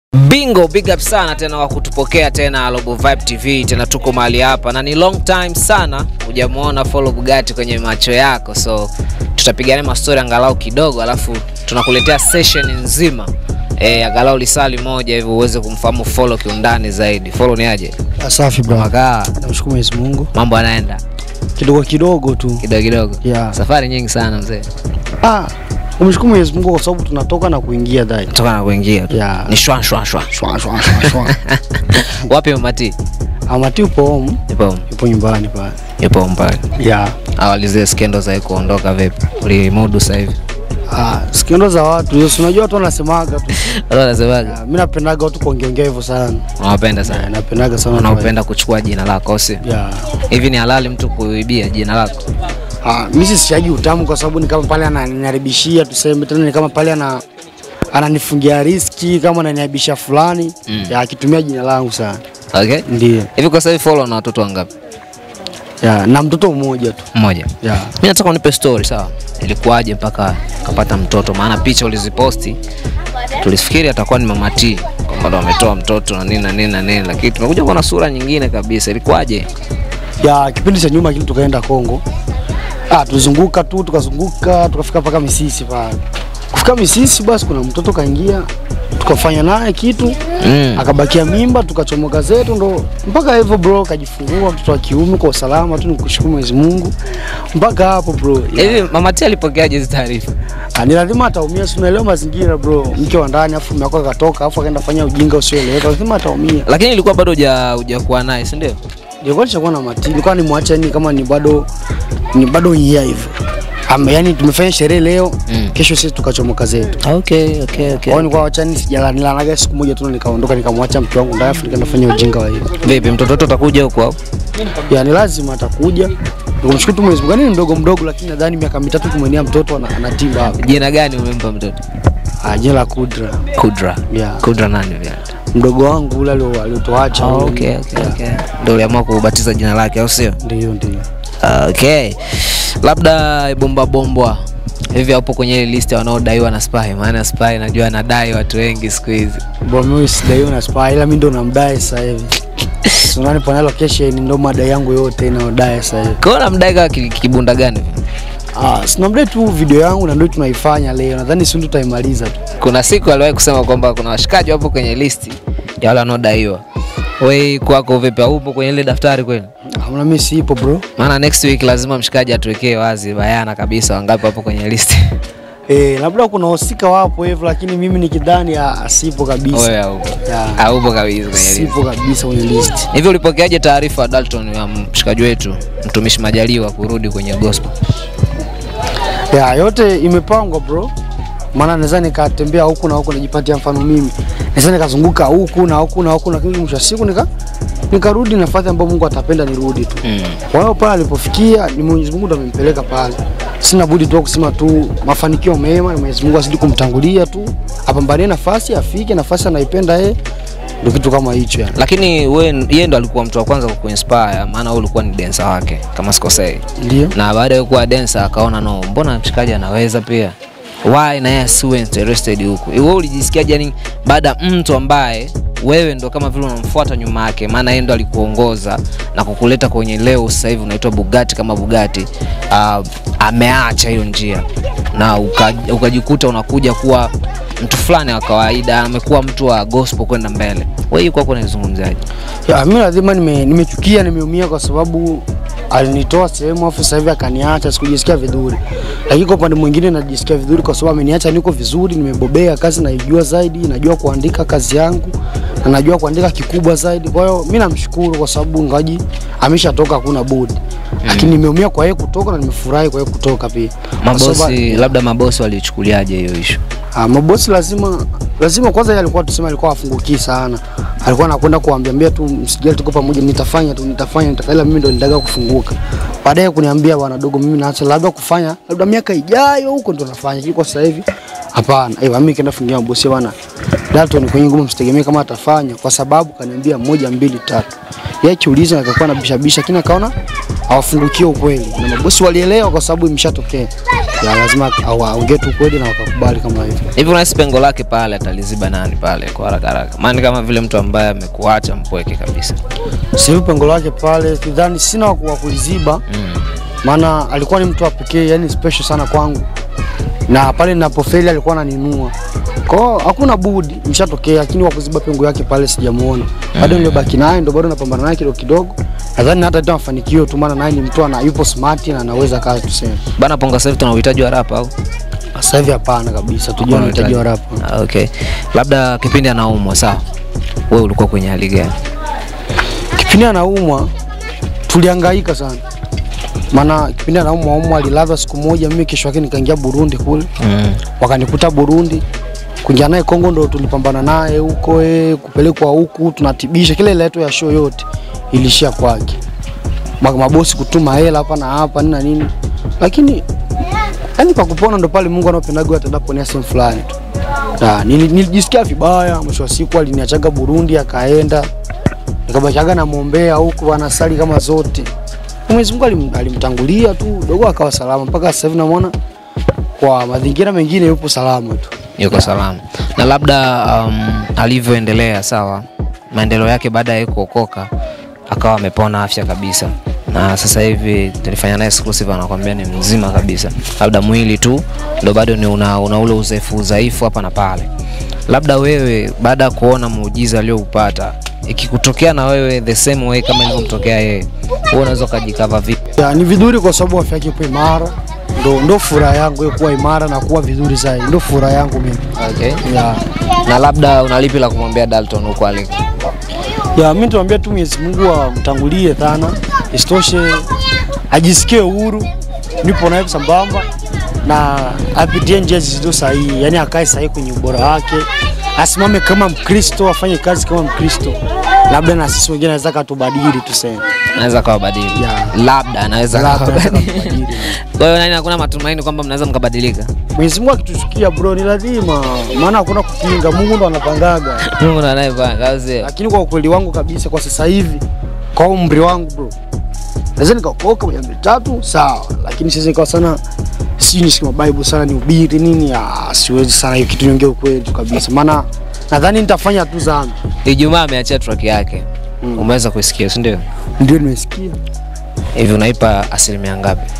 Bingo, big up sana tena kwa kutupokea tena Robo Vibe TV, tena tuko mahali hapa na ni long time sana hujamuona Follow Bugatti kwenye macho yako, so tutapigana mastori angalau kidogo, alafu tunakuletea session nzima eh, angalau lisali moja hivi uweze kumfahamu Follow kiundani zaidi. Follow ni aje? Safi bro. Makaa, Namshukuru Mwenyezi Mungu. mambo yanaenda Kidogo kidogo tu. kidogo kidogo. Yeah. Safari nyingi sana mzee, Ah, umshukuru Mwenyezi Mungu kwa sababu tunatoka na kuingia dai. toka na kuingia tu. Yeah. ni shwa shwa shwa. Shwa shwa shwa shwa. Wapi Mati? Amati upo home, Yupo yupo nyumbani pale. yupo mbali. Yeah. Awali zile skendo za kuondoka vipi? Ulimudu sasa hivi? Ah, skendo za watu, hiyo si unajua watu wanasemaga tu. Wala unasemaga? Ah, Mimi napendaga watu kuongeongea hivyo sana. Unawapenda Eh, sana. Napendaga sana. watu wa- Unaopenda kuchukua jina lako si? Yeah. Hivi ni halali mtu kuibia jina lako? Ah, mimi sisiagi utamu kwa sababu ni kama pale ananiharibishia tuseme tena ni kama pale ana ananifungia riski kama ananiharibisha fulani Mm. ya akitumia jina langu sana. Okay? Ndio. Hivi kwa sasa hivi follow na watoto wangapi? Ya, na mtoto mmoja tu. Mmoja. Ya. Mimi nataka unipe story sawa. Ilikuwaje mpaka kapata mtoto? Maana picha uliziposti tulifikiri atakuwa ni mama T kwamba ndo ametoa mtoto na nini na nini na nini, lakini tumekuja kuona sura nyingine kabisa. Ilikuwaje? ya kipindi cha nyuma kile tukaenda Kongo. Ah, tulizunguka tu tukazunguka tukafika mpaka Misisi pale. Kufika Misisi basi kuna mtoto kaingia tukafanya naye kitu Mm. akabakia mimba tukachomoka zetu ndo mpaka hivyo bro kajifungua mtoto wa kiume kwa usalama tu nikushukuru Mwenyezi Mungu mpaka hapo bro ya, Hivi mama T alipokeaje hizo taarifa? ah, ni lazima ataumia si unaelewa mazingira bro mke wa ndani afu mume wako akatoka afu akaenda fanya ujinga usioeleweka lazima ataumia Lakini ilikuwa bado huja hujakuwa naye, si ndio? nilikuwa nishakuwa na mati nilikuwa nimwacha ni kama ni bado ni bado yeye hivyo Ama yani tumefanya sherehe leo Mm. kesho sisi tukachomoka zetu Okay, okay, okay. kwa hiyo nilikuwa wachani sijalanilanaga siku moja tu nikaondoka nikamwacha mke wangu ndani afu nikaenda fanya ujinga wa hiyo Vipi mtoto wetu atakuja huko au? yani lazima atakuja Nikumshukuru tu Mwenyezi Mungu. Yaani ni mdogo mdogo, lakini nadhani miaka mitatu kumwenia mtoto ana- anatimba hapa. Jina gani umempa mtoto? Ah, jina la Kudra. Kudra. Yeah. Kudra nani vile? Mdogo wangu ule alio- aliotuacha. Oh, ule. okay, okay, okay. Ndio uliamua kubatiza jina lake au sio? Ndio, ndio. Okay. Labda bomba bombwa hivi hapo kwenye ile list ya wanaodaiwa na Spy, maana Spy najua anadai watu wengi siku hizi. Bro, mimi sidaiwa na spy ila mimi ndo namdai sasa hivi. So nani pana location ndo madai yangu yote inaodai sasa hivi. Kwa hiyo namdai kama ki- kibunda gani? Ah, sinamdai tu video yangu na ndio tunaifanya leo. Nadhani si ndio tutaimaliza tu. Kuna siku aliwahi kusema kwamba kuna washikaji wapo kwenye listi ya wale wanaodaiwa. Wewe kwako vipi? Upo kwenye ile daftari kweli? Hamna mimi sipo bro. Maana next week lazima mshikaji atuwekee wazi bayana kabisa wangapi wapo kwenye listi. Eh, labda kuna wahusika wapo hivyo lakini mimi nikidhani ah, sipo kabisa. Wewe haupo. Yeah. Haupo kabisa kwenye listi. Sipo kabisa kwenye list. Hivi ulipokeaje taarifa Dalton ya mshikaji wetu mtumishi Majaliwa kurudi kwenye gospel? Ya, yote imepangwa bro. Maana naweza nikatembea huku na huku najipatia mfano mimi. Naweza nikazunguka huku na huku na huku lakini mwisho wa siku nika nikarudi nafasi ambayo Mungu atapenda nirudi tu. Mm. Kwa hiyo pale alipofikia ni Mwenyezi Mungu ndo amempeleka pale. Sina budi tu kusema tu mafanikio mema na Mwenyezi Mungu azidi kumtangulia tu. Apambanie nafasi afike nafasi anaipenda yeye. Ndio kitu kama hicho yani. Lakini we yeye ndo alikuwa mtu wa kwanza kukuinspire, maana wewe ulikuwa ni dancer wake kama sikosei, Ndio. na baada ya kuwa dancer akaona no, mbona mshikaji anaweza pia, why na yeye asiwe interested huku. Wewe ulijisikiaje yani baada ya mtu ambaye wewe ndo kama vile unamfuata nyuma yake, maana yeye ndo alikuongoza na kukuleta kwenye leo sasa hivi unaitwa Bugatti kama Bugatti, uh, ameacha hiyo njia na uka- ukajikuta unakuja kuwa mtu fulani wa kawaida, amekuwa mtu wa gospel kwenda mbele. Wewe kwako unaizungumziaje? Ya, mimi lazima nime- nimechukia nimeumia kwa sababu alinitoa sehemu afu sasa hivi akaniacha, sikujisikia vizuri. Lakini kwa upande mwingine najisikia vizuri kwa sababu ameniacha niko vizuri, nimebobea kazi naijua zaidi, najua kuandika kazi yangu na najua kuandika kikubwa zaidi. Kwa hiyo mimi namshukuru kwa sababu ngaji ameshatoka, hakuna budi. Lakini nimeumia kwa yeye kutoka na nimefurahi kwa yeye kutoka pia. Kwa sababu- Mabosi, labda mabosi walichukuliaje hiyo issue? Ah, mabosi lazima lazima kwanza yeye alikuwa tuseme alikuwa afungukii sana. Alikuwa anakwenda kuambiambia tu msijali tuko pamoja nitafanya tu nitafanya nitafanya ila mimi ndo nitaka kufunguka. Baadaye kuniambia bwana dogo mimi naacha labda kufanya labda miaka ijayo huko ndo nafanya. Lakini kwa sasa hivi hapana. Eh, mimi kaenda fungia mabosi bwana. Dalton kwenye ngumu msitegemee kama atafanya kwa sababu kaniambia moja mbili tatu. Yeye kiuliza akakuwa na bisha bisha lakini akaona awafungukie ukweli, na mabosi walielewa kwa sababu imeshatokea. Ya lazima awaongee tu ukweli na wakakubali kama hivyo. Hivi unahisi pengo lake pale ataliziba nani pale kwa haraka haraka? Maana kama vile mtu ambaye amekuacha mpweke kabisa. Sasa hivi pengo lake pale, sidhani sina wa wa kuliziba Mm. maana alikuwa ni mtu wa pekee, yani special sana kwangu, na pale ninapofeli alikuwa ananinua. Kwa hiyo hakuna budi, imeshatokea, lakini wa kuziba pengo yake pale sijamuona bado. Nilibaki naye ndo bado napambana naye kidogo kidogo, nadhani hata tu mafanikio tu, maana naye ni mtu ana yupo smart na anaweza kazi tuseme. Bana Ponga sasa hivi tuna uhitaji wa rap au? Sasa hivi hapana kabisa, tujua Hakuna unahitaji wa uhitaji. rap. Ah, okay. Labda kipindi anaumwa sawa. Wewe ulikuwa kwenye hali gani? Kipindi anaumwa tulihangaika sana, maana kipindi anaumwa umwa alilazwa siku moja, mimi kesho yake nikaingia Burundi kule Mm. wakanikuta Burundi, kuingia naye Kongo ndo tulipambana naye huko eh, kupelekwa huku tunatibisha, kile ile yetu ya show yote ilishia kwake, Ma- mabosi kutuma hela hapa na hapa nini na nini, lakini yani kwa kupona ndo pale Mungu anapendaga atadaponia sehemu fulani tu. Na nili- nilijisikia vibaya, mwisho wa siku aliniachaga Burundi akaenda, nikabakiaga namwombea huku anasali kama zote. Mwenyezi Mungu alim, alimtangulia tu dogo akawa salama mpaka sasa hivi namwona kwa mazingira mengine yupo salama tu. Yuko salama. Na labda um, alivyoendelea sawa, maendeleo yake baada ya kuokoka akawa amepona afya kabisa, na sasa hivi tulifanya naye exclusive, anakwambia ni mzima kabisa, labda mwili tu ndo bado ni una, una ule udhaifu udhaifu hapa na pale. Labda wewe baada ya kuona muujiza alioupata, ikikutokea na wewe the same way kama ilivyomtokea yeye, wewe unaweza ukajikava vipi? Ya, ni vizuri kwa sababu afya yake ipo imara, ndo, ndo furaha yangu yeye kuwa imara na kuwa vizuri zaidi, ndo furaha yangu mimi. Okay. Ya, Na labda unalipi la kumwambia Dalton huko aliko? ya mimi tuambia tu Mwenyezi Mungu amtangulie sana, isitoshe ajisikie uhuru, nipo naye sambamba na apitie njia zilizo sahihi, yani akae sahihi kwenye ubora wake, asimame kama Mkristo, afanye kazi kama Mkristo, labda na sisi wengine anaweza katubadili tuseme, Anaweza kawa badili. Yeah. Labda anaweza Labda kawa anaweza badili. katubadili. Kwa hiyo nani, hakuna matumaini kwamba mnaweza mkabadilika? Mwenyezi Mungu akitusikia bro, ni lazima, maana hakuna kupinga, Mungu ndo anapangaga. Mungu ndo anayepanga, au sio? Lakini kwa ukweli wangu kabisa, kwa sasa hivi, kwa umri wangu bro, naweza nikaokoka moja mbili tatu, sawa, lakini siwezi nikawa sana sijui nishike Bible sana ni ubiri nini, ah, siwezi sana hiyo kitu, niongee ukweli tu kabisa, maana nadhani nitafanya tu dhambi. Ijumaa ameachia track yake. Mm. Umeweza kuisikia, si ndio? Ndio nimesikia Hivi unaipa asilimia ngapi?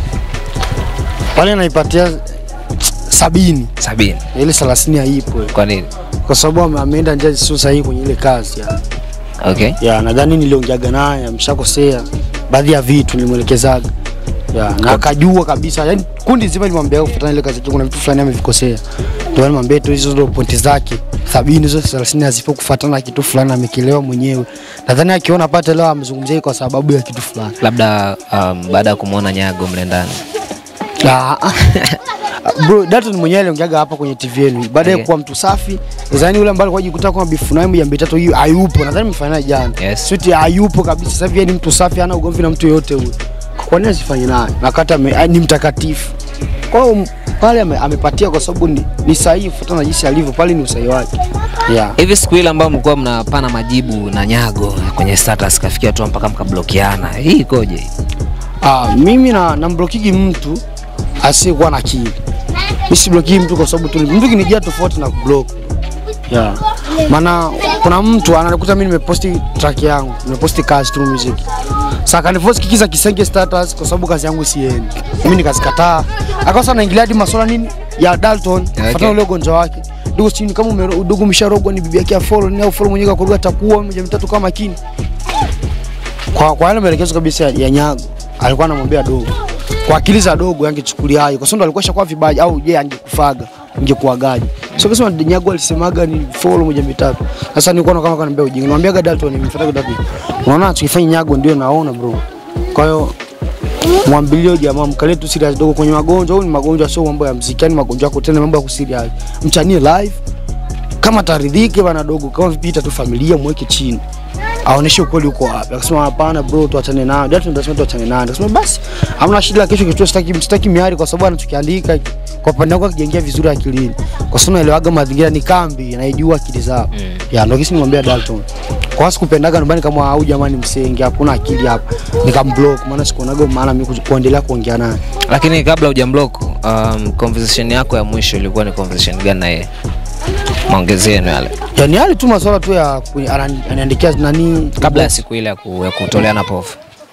pale, naipatia sabini, Sabini. ile thelathini haipo, Kwa nini? kwa sababu ame- ameenda njia zisizo sahihi kwenye ile kazi ya Okay. ya nadhani niliongeaga naye ameshakosea baadhi ya vitu nilimwelekezaga ya na akajua kabisa yani kundi zima nilimwambia kufuatana ile kazi yake kuna vitu fulani amevikosea ndio nilimwambia tu hizo ndio pointi zake sabini zote thelathini hazipo kufuatana na kitu fulani amekielewa mwenyewe nadhani akiona pata leo amezungumzia kwa sababu ya kitu fulani Labda um, baada ya kumwona Nyago mle ndani. Ah, ah. Bro, Dalton mwenyewe aliongeaga hapa kwenye TV yenu baada ya Okay. kuwa mtu safi. Nadhani yule ambaye alikuwa jikuta kwa bifu naye moja mbili tatu hiyo hayupo. Nadhani mfanya naye jana. Yes. Sweet hayupo kabisa. Sasa hivi yeye ni mtu safi, hana ugomvi na mtu yoyote huyo. Kwa nini asifanye naye? Na kata ame- ah, ni mtakatifu. Kwa hiyo m- pale ame, amepatia kwa sababu ni, ni sahihi kufuatana na jinsi alivyo pale ni usahihi wake. Yeah. Hivi siku ile ambayo mlikuwa mnapana majibu na Nyago kwenye status kafikia tu mpaka mkablokiana. Hii ikoje? Ah, mimi na namblokigi mtu asiyekuwa na akili. Mimi siblokigi mtu kwa sababu tu mtu kinijia tofauti na kublock. Yeah. Maana kuna mtu anakuta mimi nimeposti track yangu, nimeposti kazi tu music. Sasa kaniforce kikiza kisenge status kwa sababu kazi yangu siendi. Mimi nikazikataa. Akaanza naingilia hadi masuala nini ya Dalton, Okay. okay. ule ugonjwa wake. Ndugu chini kama ume- ndugu msharogwa ni bibi yake ya follow ni au follow mwenyewe kakuruga atakuwa moja mitatu kama makini kwa, kwa yale maelekezo kabisa ya, ya Nyago alikuwa anamwambia dogo kwa akili za dogo yangechukuliaje, kwa sababu ndo alikuwa shakuwa vibaya au je angekufaga ingekuagaje? So kasema Nyago alisemaga ni follow moja mitatu. Sasa nilikuwa na kama kaniambia ujinga, nimwambiaga Dalton nimfuataga Dalton. Unaona anachokifanya Nyago ndio naona bro. Kwa hiyo mwambilio jamaa mkalie tu serious dogo kwenye magonjwa au ni magonjwa sio mambo ya mziki, yani magonjwa yako tena mambo ya kuserious. Mchanie live kama taridhike bana dogo, kama vipita tu familia mweke chini aoneshe ukweli uko wapi. Akasema hapana bro, tuachane nayo. Ndio tunasema tuachane nayo. Akasema basi hamna shida, kesho kitu sitaki sitaki miari kwa sababu anachokiandika kwa upande wangu akijengia vizuri akilini, kwa sababu naelewaga mazingira ni kambi, naijua akili zao Mm. ya ndio kisi nimwambia Dalton. kwa sikupendaga nyumbani kama au jamani msenge hakuna akili hapa nikamblock maana sikuonaga maana mimi ku- kuendelea kuongea naye Lakini kabla hujamblock, um, conversation yako ya mwisho ilikuwa ni conversation gani na yeye? Maongezi yenu yale yani hali tu maswala tu ya kuni- anani- ananiandikia nani kabla ya siku ile ya ku- ya kutoleana povu.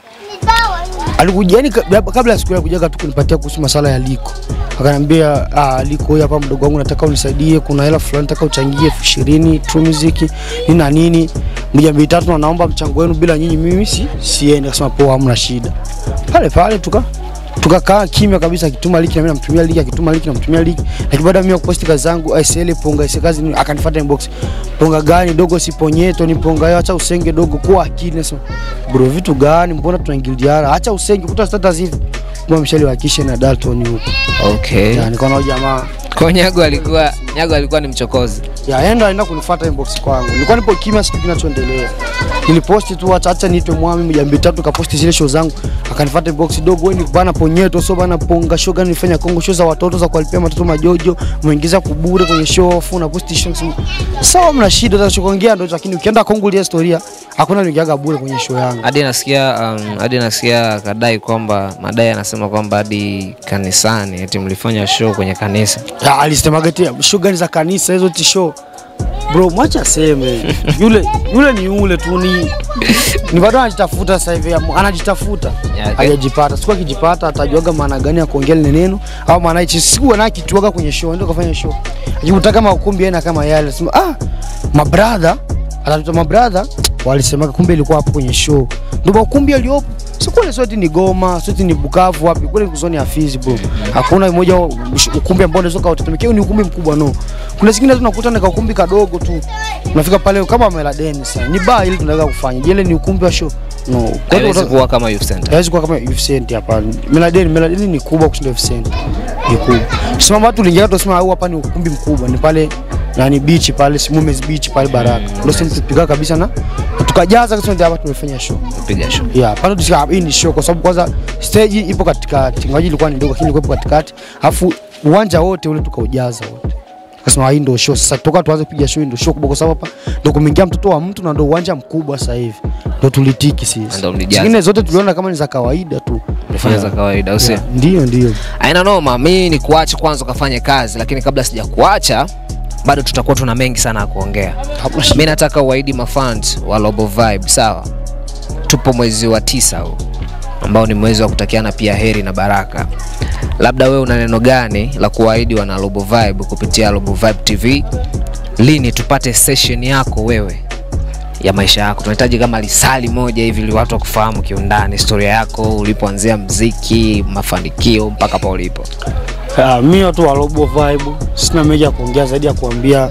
alikuja yani ka- kabla ya siku ya kujaga tu kunipatia kuhusu masala ya liko akaniambia ah, liko huyu hapa mdogo wangu nataka unisaidie kuna hela fulani nataka uchangie elfu ishirini True Music nini na nini moja mbili tatu na naomba mchango wenu bila nyinyi mimi si siendi akasema poa hamna shida pale pale tuka tukakaa kimya kabisa akituma liki na mimi namtumia liki akituma liki namtumia liki lakini baada ya mimi kuposti kazi zangu ICL ponga ICL kazi ni- akanifuata inbox ponga gani dogo siponyeto ni ponga yo acha usenge dogo kwa akili nasema bro vitu gani mbona tunaingiliana acha usenge kuta status hivi mbona mshali wa kisha na Dalton huko Okay. ya nikaona huyu jamaa Kwa Nyago alikuwa Nyago alikuwa ni mchokozi. ya enda aenda kunifuata inbox kwangu nilikuwa nipo kimya siku kinachoendelea niliposti tu acha acha niitwe mwami moja mbili tatu kaposti zile show zangu akanifuata inbox dogo wewe ni bana ponyeto sio bana ponga show gani nilifanya Kongo show za watoto za kuwalipia watoto majojo umeingiza kubure kwenye show afu na posti show sawa mna shida za kuongea ndio lakini ukienda Kongo ile historia hakuna niingiaga bure kwenye show yangu Hadi nasikia um, hadi nasikia kadai kwamba madai anasema kwamba hadi kanisani eti mlifanya show kwenye kanisa. Ya, alisemaga eti show gani za kanisa hizo ti show bro mwacha aseme yule yule ni yule tu ni ni bado anajitafuta sasa hivi amu- anajitafuta Yeah, okay. hajajipata siku akijipata atajuaga maana gani ya kuongea lile neno au maana hichi siku anakituaga kwenye show ndio kafanya show akikuta kama ukumbi yana kama yale sema ah mabrother atatuta mabrother walisemaga kumbe ilikuwa hapo kwenye show ndio ukumbi aliopo si kule sote ni Goma, sote ni Bukavu wapi kule ni zoni ya Fizi bro. Hakuna mmoja ukumbi ambao unaweza kautetemekea ni ukumbi mkubwa no. Kuna zingine tunakuta ni ukumbi kadogo tu. Unafika pale kama Meladen sasa. Ni bar ili tunaweza kufanya. Je, ile ni ukumbi wa show? No. Kwa hiyo Haiwezi uta- kuwa kama youth center. haiwezi kuwa kama Youth Center hapa. Meladen, Meladen ni kubwa kushinda Youth Center. Ni kubwa. Tusema watu lingia tusema au hapa ni ukumbi mkubwa. Ni pale nani beach pale Simumes beach pale Baraka. Ndio sisi tupiga kabisa na tukajaza kusema hapa tumefanya show. Piga show. Yeah, pale tusika hii ni show kwa sababu kwanza stage ipo katikati. Ingawaje ilikuwa ni ndogo lakini ilikuwa ipo katikati. Alafu uwanja wote ule tukaujaza wote. Kasema hii ndio show. Sasa toka tuanze kupiga show hii ndio show kubwa kwa sababu hapa ndio kumeingia mtoto wa mtu na ndio uwanja mkubwa sasa hivi. Ndio tulitiki sisi. Ndio mlijaza. Zingine zote tuliona kama ni za kawaida tu. Mlifanya za kawaida au sio? Yeah, Ndio ndio. Aina noma, mimi ni kuacha kwanza ukafanye kazi, lakini kabla sija kuacha bado tutakuwa tuna mengi sana ya kuongea. Hakuna shida. Mimi nataka uahidi mafans wa Robo Vibe, sawa? Tupo mwezi wa tisa huu ambao ni mwezi wa kutakiana pia heri na baraka. Labda wewe una neno gani la kuahidi wana Robo Vibe kupitia Robo Vibe TV? Lini tupate session yako wewe ya maisha yako? Tunahitaji kama lisali moja hivi ili watu wakufahamu kiundani, historia yako, ulipoanzia mziki, mafanikio mpaka pa ulipo. Ah, mimi watu wa Robo Vibe sina mengi ya kuongea zaidi ya kuambia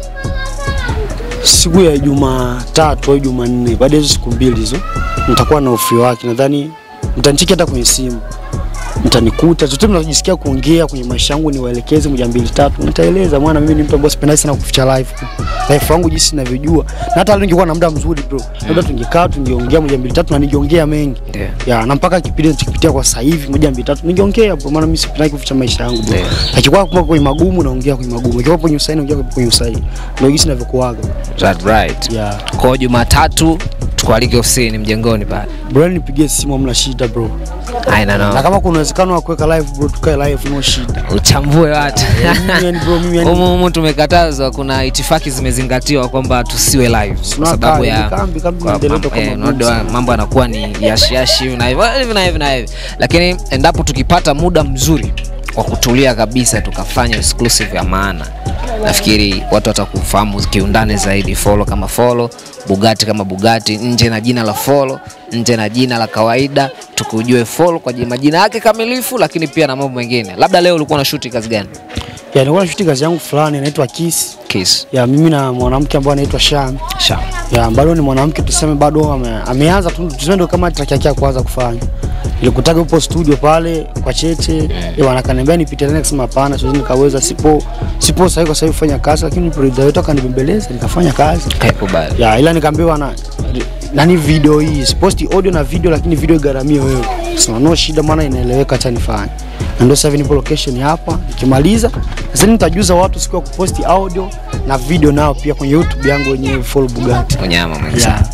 siku ya Jumatatu au Jumanne, baada ya hizo siku mbili hizo nitakuwa na ofri wake, nadhani mtanicheki hata kwenye simu, mtanikuta chochote mnajisikia kuongea kwenye maisha yangu, niwaelekeze moja mbili tatu, nitaeleza. Mwana mimi ni mtu ambaye sipendi sana kuficha life life yangu jinsi ninavyojua, na hata leo ningekuwa na muda mzuri bro, labda tungekaa tungeongea moja mbili tatu, na ningeongea mengi Ndio. ya na mpaka kipindi nichokipitia kwa sasa hivi moja mbili tatu ningeongea bro, maana mimi sipendi kuficha maisha yangu bro. Ndio. Akikuwa kwa kwenye magumu naongea kwenye magumu, ikiwa kwenye usaini naongea kwenye usaini, ndio jinsi ninavyokuaga That right. yeah. Kwa hiyo Jumatatu tukualike ofisini mjengoni pale. Bro, nipigie simu, hamna shida bro, Aina na no. kama kuna uwezekano wa kuweka live bro, tukae live, no shida. Uchambue watu. Mimi yani bro, mimi yani Humu humu tumekatazwa, kuna itifaki zimezingatiwa kwamba tusiwe live kwa Tunakaa sababu hivi, ya kambi kambi kwa inaendelea mambo- kama eh, boom unajua sana. mambo yanakuwa ni yashiyashi hivi na hivi hivi na hivi na hivi, lakini endapo tukipata muda mzuri wa kutulia kabisa tukafanya exclusive ya maana, nafikiri watu watakufahamu kiundani zaidi. Follow kama follow, Bugatti kama Bugatti, nje na jina la follow, nje na jina la kawaida, tukujue follow kwa jina- majina yake kamilifu, lakini pia na mambo mengine. Labda leo ulikuwa na shoot kazi gani? ya nilikuwa nashuti kazi yangu fulani inaitwa Kiss Kiss. ya mimi na mwanamke ambaye anaitwa Sham Sha. ya bado ni mwanamke tuseme, bado ame, ameanza tu tuseme, ndio kama track yake ya kwanza kufanya. Nilikutaga upo studio pale kwa Cheche yeah. Wanakaniambia nipite tena, kusema hapana, siwezi nikaweza, sipo sipo sahihi kwa sahihi kufanya kazi, lakini producer wetu akanibembeleza nikafanya kazi Kaikubali. ya, ila nikaambiwa na nani video hii siposti audio na video, lakini video igaramie wewe. Sema no shida, maana inaeleweka, acha nifanye. Na ndio sasa hivi nipo location hapa, nikimaliza sasa nitajuza watu siku ya kuposti audio na video nao pia kwenye YouTube yangu wenyewe Follow Bugatti. Unyama mwingi Yeah. sana.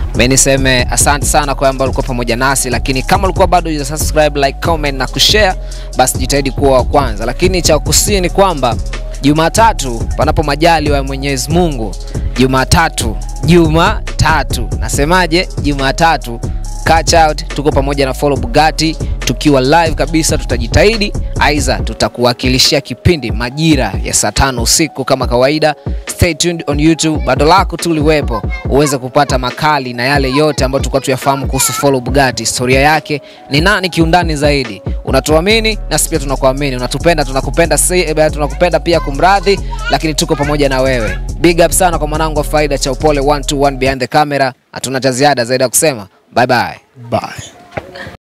Mimi niseme asante sana kwa ambao ulikuwa pamoja nasi, lakini kama ulikuwa bado huja subscribe, like, comment na kushare, basi jitahidi kuwa wa kwanza. Lakini cha kusii ni kwamba Jumatatu, panapo majali wa Mwenyezi Mungu, Jumatatu, Jumatatu, nasemaje? Jumatatu catch out, tuko pamoja na Follow Bugatti tukiwa live kabisa. Tutajitahidi aidha tutakuwakilishia kipindi majira ya saa tano usiku kama kawaida. Stay tuned on YouTube, bado lako tu liwepo uweze kupata makali na yale yote ambayo tulikuwa tuyafahamu kuhusu Follow Bugatti, historia yake ni nani kiundani zaidi. Unatuamini nasi pia tunakuamini, unatupenda tunakupenda, si, eh, tunakupenda pia kumradhi, lakini tuko pamoja na wewe. Big up sana kwa mwanangu wa faida cha upole 121 behind the camera. Hatuna cha ziada zaidi ya kusema bye bye. Bye.